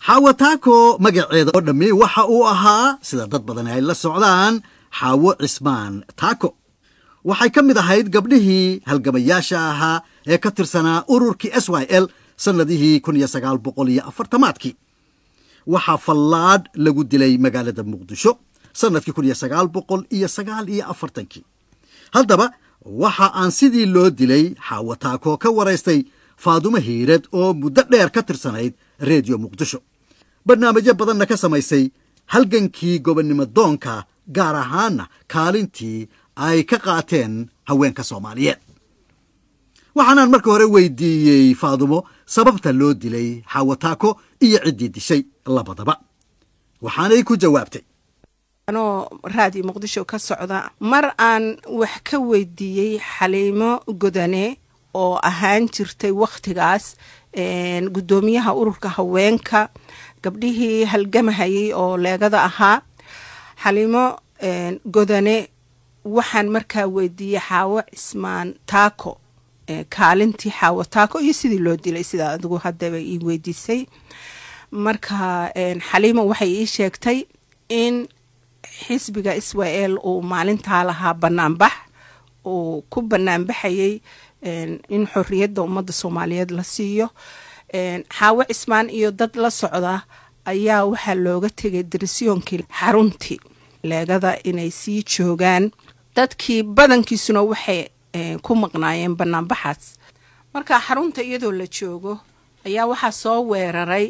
xaawo taako magaceeda oo dhammi waxa uu ahaa sida dad badan ay la socdaan xaawo cismaan taako waxay ka mid ahayd gabdhihii halgamayaasha ahaa ee ka tirsanaa ururkii s y l sannadihii kun iyo sagaal boqol iyo afartamaadkii waxaa fallaadh lagu dilay magaalada muqdisho sannadkii kun iyo sagaal boqol iyo sagaal iyo afartankii haddaba waxa aan sidii loo dilay xaawo taako ka waraystay faadumo hiirad oo muddo dheer ka tirsanayd reediyo muqdisho barnaamijyo badanna ka samaysay halgankii gobonnimo doonka gaar ahaanna kaalintii ay ka qaateen haweenka soomaaliyeed waxaanaan marka hore weydiiyey faadumo sababta loo dilay xaawo taako iyo ciddii dishay labadaba waxaanay ku jawaabtay anoo raadiyo muqdisho ka socda mar aan wax ka weydiiyey xaliimo godane oo ahaan jirtay wakhtigaas guddoomiyaha ururka haweenka gabdhihii halgamahayay oo leegada ahaa xaliimo godane waxaan markaa weydiiyey xaawo cismaan taako kaalintii xaawo taako iyo sidii loo dilay sidaa adigu haddaba ii weydiisay marka xaliimo waxay ii sheegtay in xisbiga israel uu maalintaa lahaa banaanbax uu ku banaanbaxayay in xorriyadda ummadda soomaaliyeed la siiyo xaawo cismaan iyo dad la socda ayaa waxaa looga tegay dirisiyoonkii xaruntii leegada inay sii joogaan dadkii badankiisuna waxay ku maqnaayeen banaanbaxaas marka xarunta iyadoo la joogo ayaa waxaa soo weeraray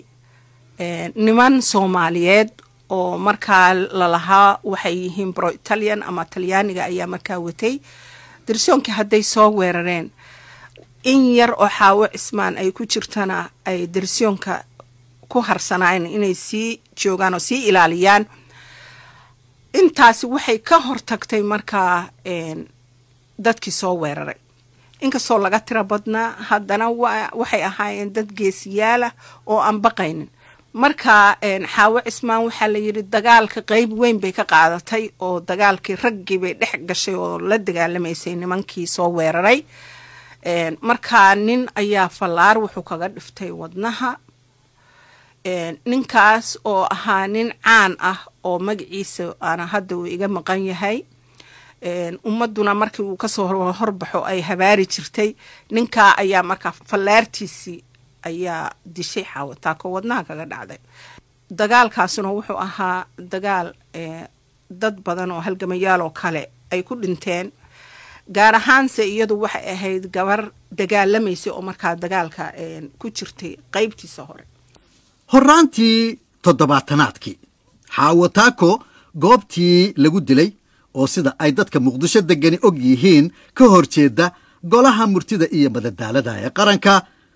niman soomaaliyeed oo markaa lalahaa waxay yihiin bro italian ama talyaaniga ayaa markaa watay dirisoonkii hadday soo weerareen in yar oo xaawo cismaan ay ku jirtana ay dirisoonka ku harsanaayeen inay sii joogaan oo sii ilaaliyaan intaasi waxay ka hortagtay markaa dadkii soo weeraray inkastoo laga tiro badnaa haddana waxay ahaayeen dad geesiyaalah oo aan baqaynin marka xaawo cismaan waxaa la yidhi dagaalka qeyb weyn bay ka qaadatay oo dagaalkii raggii bay dhex gashay oo la dagaalamaysay nimankii soo weeraray markaa nin ayaa fallaar wuxuu kaga dhiftay wadnaha ninkaas oo ahaa nin caan ah oo magaciisa aana hadda uu iga maqan yahay ummaduna markii uu kasoo horbaxo ay habaari jirtay ninkaa ayaa markaa fallaartiisii ayaa dishay xaawataako wadnaha kaga dhacday dagaalkaasuna wuxuu ahaa dagaal dad badan oo halgamayaal oo kale ay ku dhinteen gaar ahaanse iyadu waxay ahayd gabar dagaalamaysa oo markaa dagaalka ku jirtay qeybtiisa hore horraantii toddobaatanaadkii xaawo taako goobtii lagu dilay oo sida ay dadka muqdisho degani og yihiin ka hor jeeda golaha murtida iyo madadaalada ee qaranka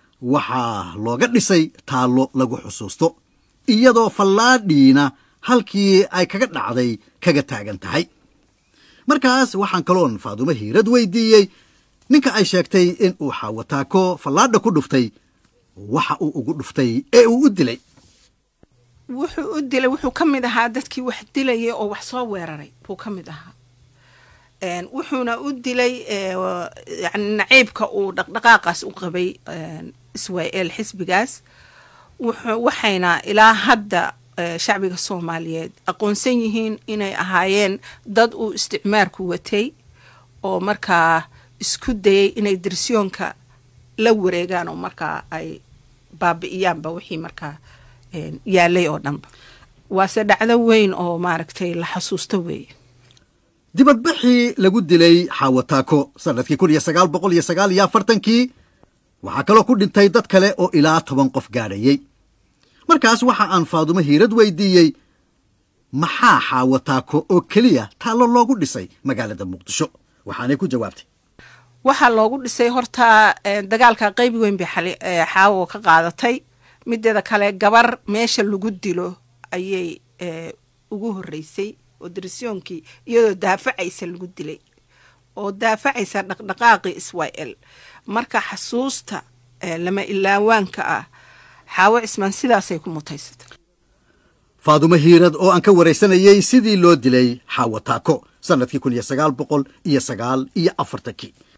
waxaa looga dhisay taallo lagu xusuusto iyadoo fallaadhiina halkii ay kaga dhacday kaga taagan tahay markaas waxaan kaloon faadumo hiirad weydiiyey ninka ay sheegtay in uu xaawataako fallaadha ku dhuftay waxa uu ugu dhuftay ee uu u dilay wuxuu u dilay wuxuu ka mid ahaa dadkii wax dilayay oo wax soo weeraray buu ka mid ahaa wuxuuna u dilay yani naciibka uu dhaqdhaqaaqaas u qabay israel xisbigaas waxayna ilaa hadda shacbiga soomaaliyeed aqoonsan yihiin inay ahaayeen dad uu isticmaarku watay oo markaa isku dayay inay dirsiyoonka la wareegaan oo markaa ay baabi'iyaanba wixii markaa yaalay oo dhanba waase dhacdo weyn oo maaragtay la xasuusto weeye dibadbaxii lagu dilay xaawataako sannadkii kun iyo sagaal boqol iyo sagaal iyo afartankii waxaa kaloo ku dhintay dad kale oo ilaa toban qof gaadhayey markaas waxa aan faadumo hiirad weydiiyey maxaa xaawataako oo keliya taallo loogu dhisay magaalada muqdisho waxaanay ku jawaabtay waxaa loogu dhisay horta dagaalka qeyb weyn bay xaawo ka qaadatay mideeda kale gabar meesha lagu dilo ayay ugu horeysay oo dirisiyoonkii iyadoo daafacaysa lagu dilay oo daafacaysa dhaqdhaqaaqii israel marka xasuusta lama ilaawaanka ah xaawo cismaan sidaasay ku mutaysatay faadumo hiirad oo aan ka waraysanayey sidii loo dilay xaawataako sannadkii kun iyo sagaal boqol iyo sagaal iyo afartankii